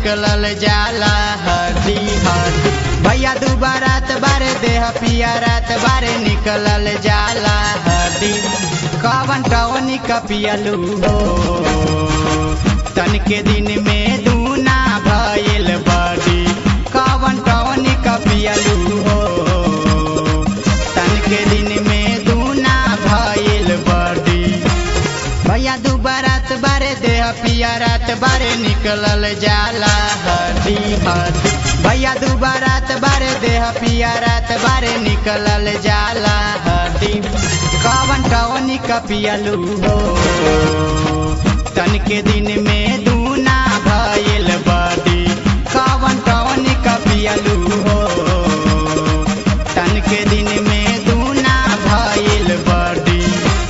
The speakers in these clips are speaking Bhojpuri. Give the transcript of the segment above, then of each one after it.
निकलल जाला हड्डी हड्डी भैया दू बारात बारे देह पिया रात बारे निकलल जाला हड्डी कवन टवनी कपियलू हो तन के दिन में दूना भइल बड़ी कवन टवनी कपियलू हो तन के दिन में दूना भइल बड़ी भैया दू बारात बारे देह पिया रात बारे निकलल जाला हड्डी हड्डी भैया दू बारात बारे देह पिया रात बारे निकलल जाला हड्डी कवन टवनी कपियलू हो तन के दिन में दूना भइल बड़ी कवन टवनी कपियलू हो तन के दिन में दूना भइल बड़ी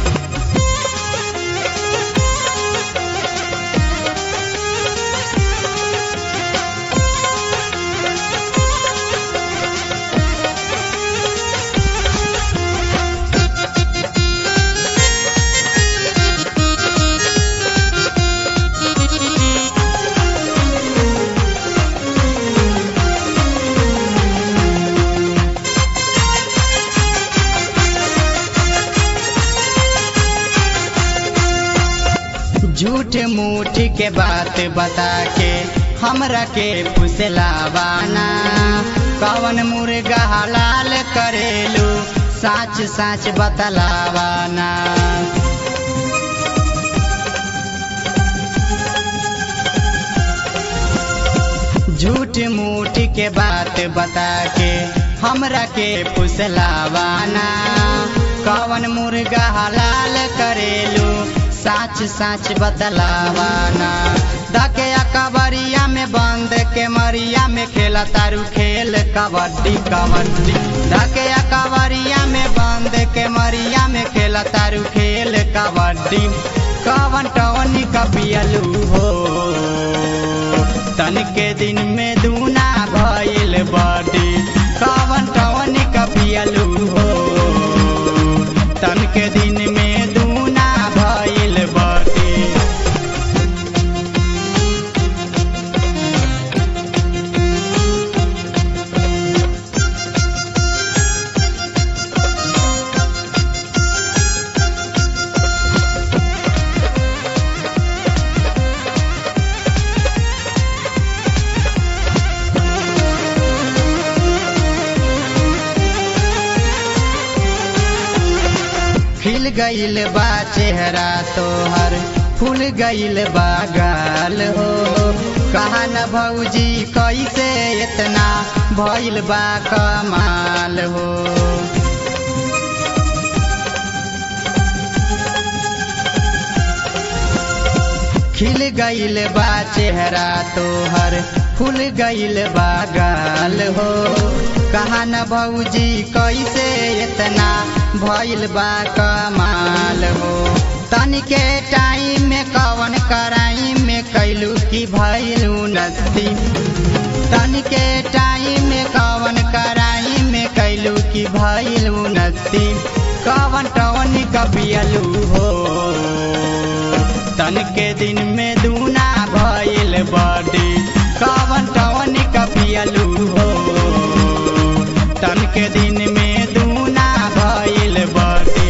झूठ मूठ के बात बता के हमरा के फुसलावाना कवन मुर्गा हलाल करेलू साच साच बतलावाना झूठ मूठ के बात बता के हमरा के फुसलावाना कवन मुर्गा हलाल करेलू साच साच बतलावाना धके कबरिया में बंद के मरिया में खेला तारू खेल कबड्डी कबड्डी धके कबरिया में बंद के मरिया में खेला तारू खेल कबड्डी कवन टवनी कपियलू हो तन के दिन में दूना भइल बड़ी कवन टवनी कपियलू हो तन के दिन में दूना भइल बड़ी खिल गईल बा चेहरा तोहर फूल गईल बा गाल हो कहा न भौजी कैसे इतना भइल बा कमाल हो खिल गईल बा चेहरा तोहर फूल गईल बा गाल हो कहा न भौजी कैसे इतना भइल बा कमाल हो तनिके टाइम में कवन कराई में कैलू की भइल उन्नति तनिके टाइम में कवन कराई में कैलू की भइल उन्नति कवन टवन कबियलू हो तन के दिन में दूना भइल बड़ी कवन टवन कपियलू हो तन के दिन में दूना भइल बड़ी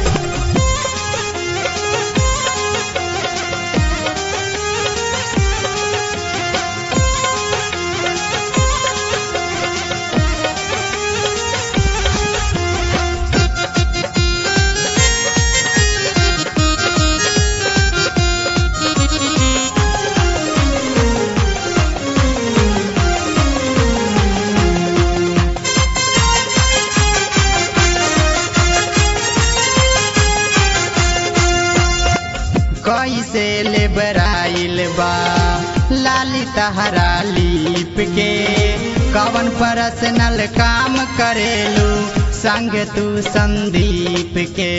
कैसे ले बराइल बा लाली तहरा लीप के कवन पर्सनल काम करेलू संग तू संदीप के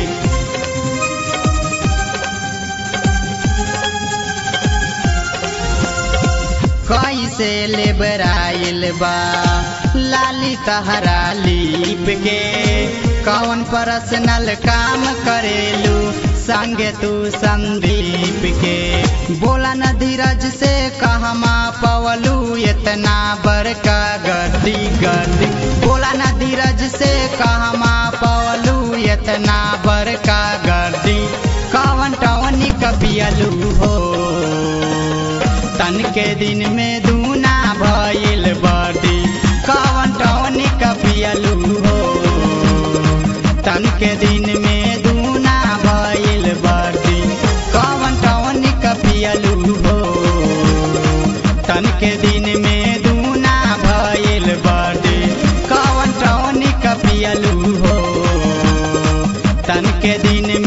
कैसे ले बराइल बा लाली तहरा लीप के कौन पर्सनल काम करेलू संगे तू संदीप के बोला न धीरज से कहमा पौ इतना बड़का गर्दी गर्दी बोला ना धीरज से कहमा पवलू इतना बड़का गर्दी कवन टवनी कपियलू हो तन के दिन में दूना भइल बर्दी कवन टवनी कपियलू हो तन के दिन में दूना भइल बर्दी कवन टवनी कपियलू हो तन के दिन में दूना भइल बर्दी कवन टवनी कपियलू हो तन के दिन